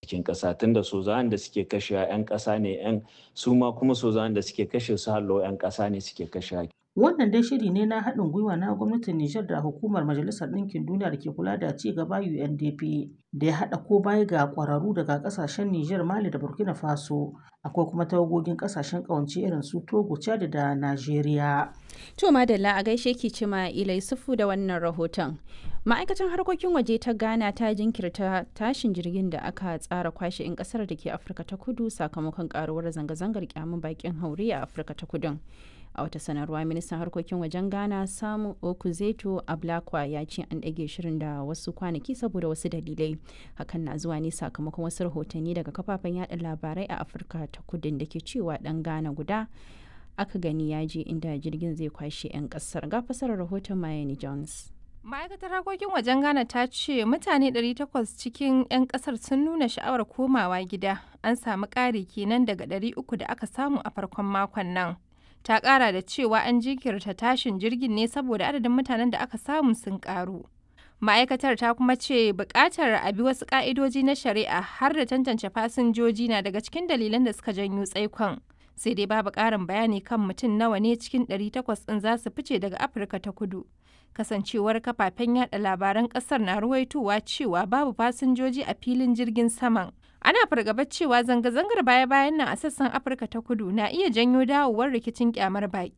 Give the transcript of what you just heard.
cikin ƙasa tunda sojan da suke kashe 'yan ƙasa ne 'yan su ma kuma sojan da suke kashe su hallo 'yan ƙasa ne suke kashe Wannan dai shiri ne na haɗin gwiwa na gwamnatin Nijar da hukumar Majalisar Ɗinkin Duniya da ke kula da ci gaba UNDP da ya haɗa ko baya ga ƙwararru daga ƙasashen Nijar, Mali da Burkina Faso. Akwai kuma tawagogin ƙasashen ƙawance irin su Togo, Chad da Najeriya. To Madalla a gaishe ki cima Ilai Sufu da wannan rahoton. Ma'aikatan harkokin waje ta Ghana ta jinkirta tashin jirgin da aka tsara kwashe 'yan kasar da ke Afirka ta Kudu sakamakon karuwar zanga-zangar kyamun bakin haure a Afirka ta Kudun. a wata sanarwa ministan harkokin wajen ghana samu okuzeto ablakwa ya ce an ɗage shirin da wasu kwanaki saboda wasu dalilai hakan na zuwa ne sakamakon wasu rahotanni daga kafafen yada labarai a afirka ta kudin da ke cewa ɗan ghana guda aka gani ya je inda jirgin zai kwashe 'yan ƙasar ga fasarar rahoton mayani jones ma'aikatar harkokin wajen ghana ta ce mutane 800 cikin 'yan kasar sun nuna sha'awar komawa gida an samu ƙari kenan daga 300 da aka samu a farkon makon nan ta kara da cewa an jinkirta tashin jirgin ne saboda adadin mutanen da aka samu sun karu ma'aikatar ta kuma ce bukatar a bi wasu ka'idoji na shari'a har da tantance fasinjoji na daga cikin dalilan da suka janyo tsaikon sai dai babu ƙarin bayani kan mutum nawa ne cikin 800 ɗin za su fice daga afirka ta kudu kasancewar kafafen yada labaran ƙasar na ruwaitowa cewa babu fasinjoji a filin jirgin saman ana fargabar cewa zanga-zangar baya-bayan nan a sassan afirka ta kudu na iya janyo dawowar rikicin kyamar baki